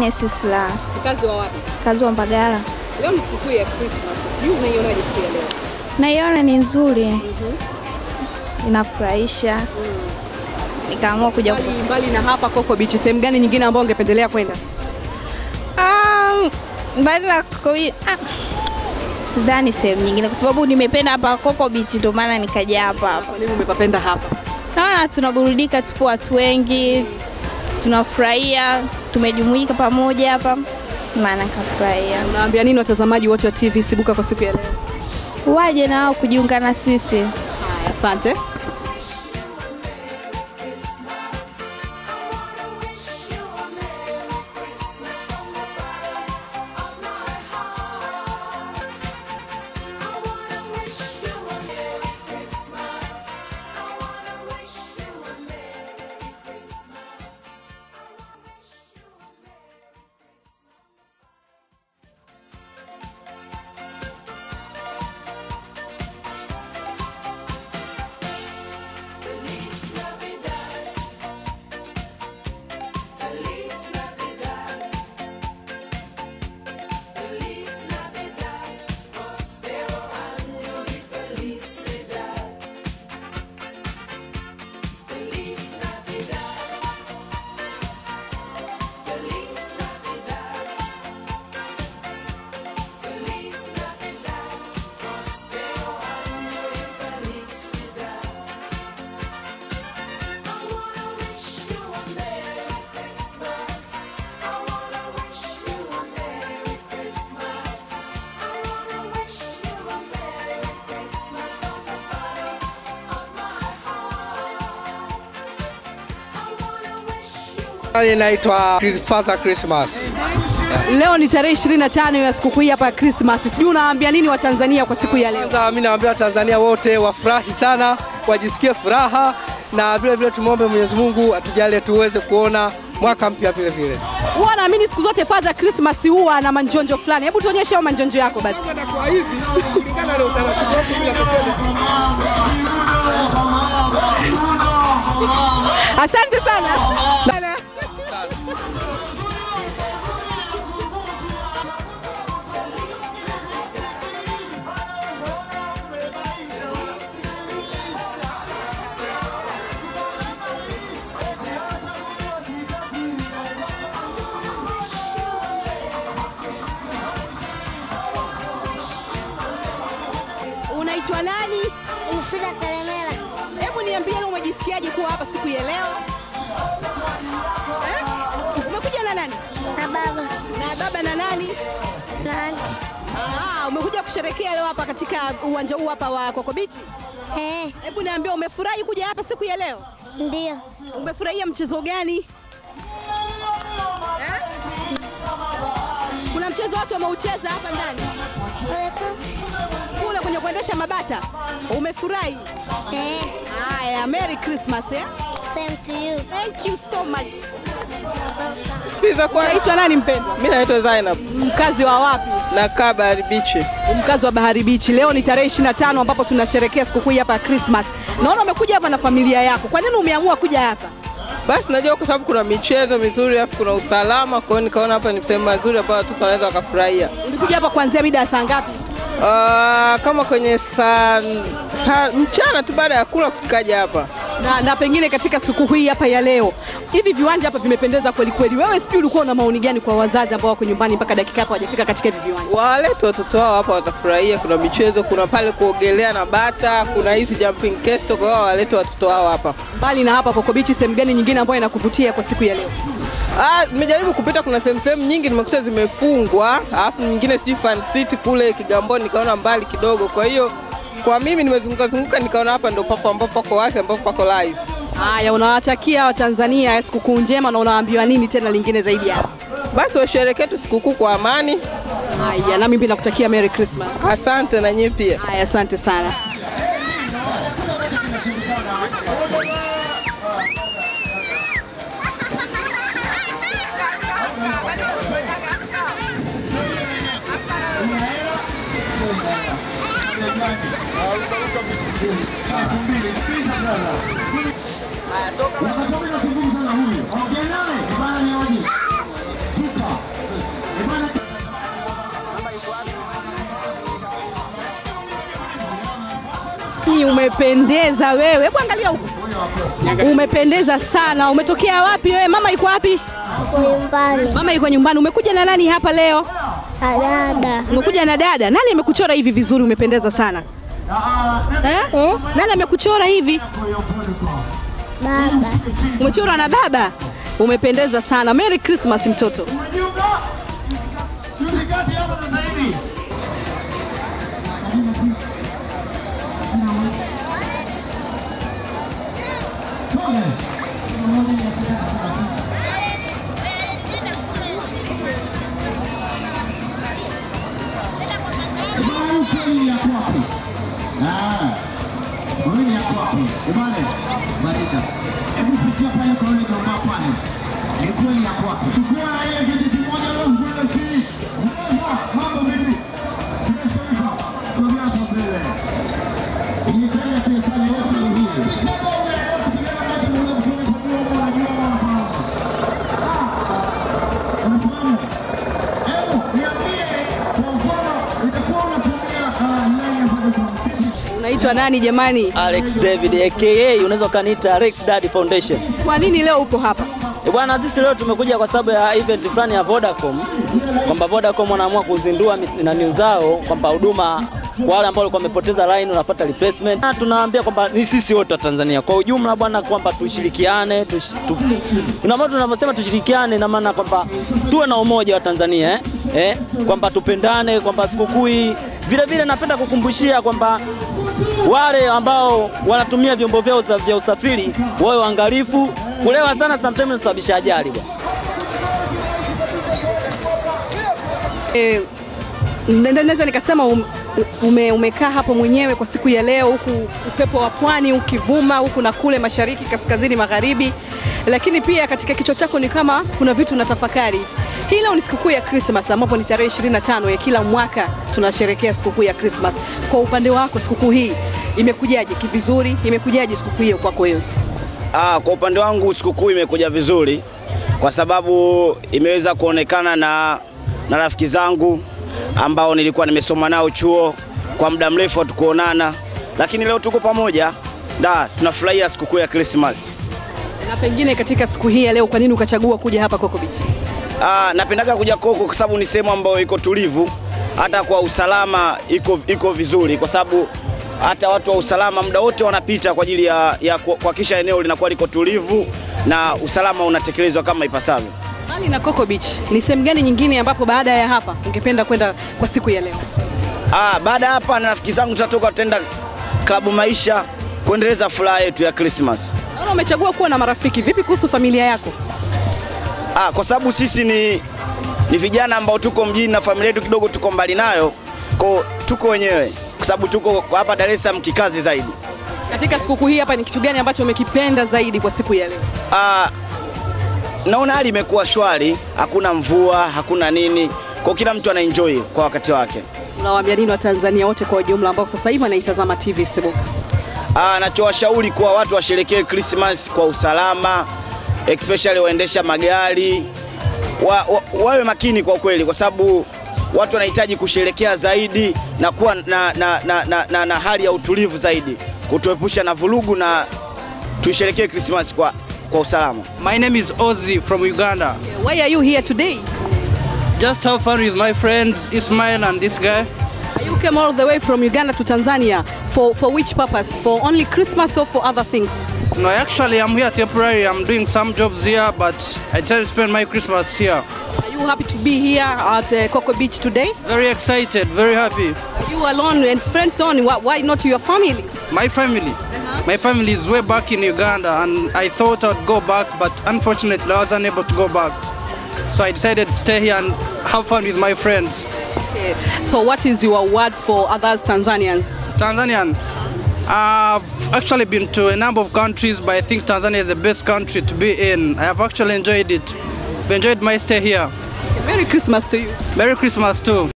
Genesis la Mkazi wa wapi? kazi wa Mbagala. Leo ni sikukuu ya Christmas. Sijui unaionaje siku ya leo? Naiona ni nzuri, inafurahisha, nikaamua kuja ku... Mbali, mbali na hapa Coco Beach, sehemu gani nyingine ambayo ungependelea kwenda? Um, mbali na Coco- ah, sidhani sehemu nyingine, kwa sababu nimependa hapa Coco Beach, ndio maana nikaja hapa hapa. Kwa nini umepapenda hapa? Naona tunaburudika, tupo watu wengi, tunafurahia, tumejumuika pamoja hapa, maana nikafurahia. Unaambia nini watazamaji wote wa TV Sibuka kwa siku ya leo? Waje na wao kujiunga na sisi. Haya, asante. Inaitwa Chris- Father Christmas. Leo ni tarehe 25 ya sikukuu hii hapa ya Christmas. Sijui unawaambia nini Watanzania kwa siku ya leo? Kwanza mimi nawaambia Watanzania wote wafurahi sana, wajisikie furaha na vile vile tumwombe Mwenyezi Mungu atujalie tuweze kuona mwaka mpya vile vile. Huwa naamini siku zote Father Christmas huwa na manjonjo fulani. Hebu tuonyeshe hayo manjonjo yako basi. Kwa hivi kulingana na utaratibu wetu bila Asante sana. Unaitwa nani? Mfida Kalemera. Hebu niambie leo umejisikiaje kuwa hapa siku ya leo? Eh? Umekuja na nani? Na baba. Na baba na nani? Na anti. Ah, umekuja kusherekea leo hapa katika uwanja huu hapa wa Coco Beach. Eh, Hebu niambie umefurahi kuja hapa siku ya leo? ndio. Umefurahia mchezo gani? Eh? Kuna mchezo wote umeucheza hapa ndani kule kwenye kuendesha mabata, umefurahi? Eh, Haya, Merry Christmas eh? same to you. Thank you so much. Pizza kwa Unaitwa nani mpendwa? mimi naitwa Zainab Mkazi wa wapi? na kaa Bahari Beach. Mkazi wa Bahari Beach. Leo ni tarehe 25 ambapo tunasherehekea sikukuu hii hapa ya Christmas. Naona umekuja hapa na familia yako. Kwa nini umeamua kuja hapa? Basi najua kwa sababu kuna michezo mizuri alafu kuna usalama, kwa hiyo nikaona hapa ni sehemu nzuri ambayo watoto wanaweza wakafurahia. Ulikuja hapa kuanzia mida ya saa ngapi? Uh, kama kwenye saa, saa mchana tu baada ya kula tukaja hapa. Na, na pengine katika sikukuu hii hapa ya leo, hivi viwanja hapa vimependeza kweli kweli. Wewe sijui ulikuwa una maoni gani kwa wazazi ambao wako nyumbani mpaka dakika hapa hawajafika katika hivi viwanja? Walete watoto wao hapa watafurahia. Kuna michezo, kuna pale kuogelea na bata, kuna hizi jumping castle, kwa hiyo walete watoto wao hapa. Mbali na hapa Coco Beach, sehemu gani nyingine ambayo inakuvutia kwa siku ya leo? Ah, nimejaribu kupita, kuna sehemu sehemu nyingi nimekuta zimefungwa, alafu nyingine sijui Fan City kule Kigamboni nikaona mbali kidogo. Kwa hiyo kwa mimi nimezunguka zunguka nikaona hapa ndo papo ambapo pako wazi ambapo pako live. Haya, unawatakia Watanzania sikukuu njema na unawaambiwa nini tena lingine zaidi ya hapa? Basi washerekee tu sikukuu kwa amani. Haya, nami pia nakutakia Merry Christmas. Asante na nyinyi pia. Haya, asante sana. Unatoka na kuzungumza na huyu. Ongea naye, bana ni waje. Super. Jamani, umependeza wewe. Hebu angalia huku, umependeza sana. Umetokea wapi wewe? Mama yuko wapi? Kwa nyumbani. Mama yuko nyumbani. Umekuja na nani hapa leo? Dada. Umekuja na dada. Nani amekuchora hivi vizuri? Umependeza sana eh? Eh? Nani amekuchora hivi? Baba. Umechorwa na baba. Umependeza sana. Merry Christmas mtoto. Kweli yako wapi? Ah. Kweli yako wapi? Ebane. Marika. Hebu pitia pale kwa yule jamaa pale. Ni kweli yako wapi? Chukua na yeye kitu kimoja leo mbele chini. Mbele. Mambo vipi? Tumeshaiva. Sogea hapo mbele. Nitaenda kuifanya yote hii. Kisha bonga leo kutigana moto mmoja mkuu kwa Mungu anajua mambo. Unafahamu? Hebu niambie kwa mfano itakuwa unatumia ah, nani ambayo kwa mtiti Unaitwa nani jamani? Alex David aka unaweza ukaniita Alex Dad Foundation. Kwa nini leo upo hapa? Eh, Bwana, sisi leo tumekuja kwa sababu ya event fulani ya Vodacom kwamba Vodacom wanaamua kuzindua mit- nani zao kwamba huduma kwa wale ambao walikuwa wamepoteza line unapata replacement. Na tunawaambia kwamba ni sisi wote wa Tanzania kwa ujumla bwana, kwamba tushirikiane tush, tu, ina maana tunavyosema tushirikiane, ina maana kwamba tuwe na umoja wa Tanzania eh? Eh? kwamba tupendane, kwamba sikukuu hii vile vile napenda kukumbushia kwamba wale ambao wanatumia vyombo vyao za- vya usafiri wawe waangalifu. Kulewa sana sometimes inasababisha ajali bwana. E, naweza nikasema um, ume, umekaa hapo mwenyewe kwa siku ya leo, huku upepo wa pwani ukivuma huku na kule, mashariki, kaskazini, magharibi, lakini pia katika kichwa chako ni kama kuna vitu unatafakari. Hii leo ni sikukuu ya Christmas ambapo ni tarehe 25 ya kila mwaka tunasherehekea sikukuu ya Christmas. Kwa upande wako sikukuu hii imekujaje kivizuri? Imekujaje sikukuu hiyo kwako wewe? Ah, kwa upande wangu sikukuu imekuja vizuri kwa sababu imeweza kuonekana na, na rafiki zangu ambao nilikuwa nimesoma nao chuo kwa muda mrefu hatukuonana, lakini leo tuko pamoja da, tunafurahia sikukuu ya Christmas. Na pengine katika siku hii ya leo, kwa nini ukachagua kuja hapa Coco Beach? Ah, napendaga kuja Koko kwa sababu ni sehemu ambayo iko tulivu, hata kwa usalama iko, iko vizuri kwa sababu hata watu wa usalama muda wote wanapita kwa ajili ya, ya ku- kuhakikisha eneo linakuwa liko tulivu na usalama unatekelezwa kama ipasavyo. Mbali na Coco Beach, ni sehemu gani nyingine ambapo baada ya hapa ungependa kwenda kwa siku ya leo? Ah, baada ya hapa na rafiki zangu tutatoka tutaenda klabu maisha kuendeleza furaha yetu ya Christmas. Naona umechagua kuwa na marafiki. Vipi kuhusu familia yako? Ah, kwa sababu sisi ni, ni vijana ambao tuko mjini na familia yetu kidogo tuko mbali nayo, ko tuko wenyewe kwa sababu tuko hapa Dar es Salaam kikazi zaidi. Katika sikukuu hii hapa, ni kitu gani ambacho umekipenda zaidi kwa siku ya leo? Ah, naona hali imekuwa shwari, hakuna mvua, hakuna nini, kwa kila mtu ana enjoy kwa wakati wake. Unawaambia nini Watanzania wote kwa ujumla ambao sasa hivi wanaitazama TV Sibu? Ah, nachowashauri kuwa watu washerekee Christmas kwa usalama, especially waendesha magari wa, wa, wawe makini kwa kweli, kwa sababu watu wanahitaji kusherekea zaidi na kuwa na, na, na, na, na, na hali ya utulivu zaidi, kutuepusha na vurugu na tuisherekee Christmas kwa, kwa usalama. My name is Ozzy from Uganda. Why are you here today? Just have fun with my friends Ismail and this guy. You came all the way from Uganda to Tanzania for, for which purpose? For only Christmas or for other things? No, actually I'm here temporary. I'm doing some jobs here, but I try to spend my Christmas here. Are you happy to be here at uh, Coco Beach today? Very excited, very happy. Are you alone and friends only? Why, why not your family? My family. My family is way back in Uganda and I thought I'd go back, but unfortunately I was unable to go back. So I decided to stay here and have fun with my friends. Okay. So what is your words for others Tanzanians? Tanzanian. I've actually been to a number of countries, but I think Tanzania is the best country to be in. I have actually enjoyed it. I've enjoyed my stay here. Merry Christmas to you. Merry Christmas too.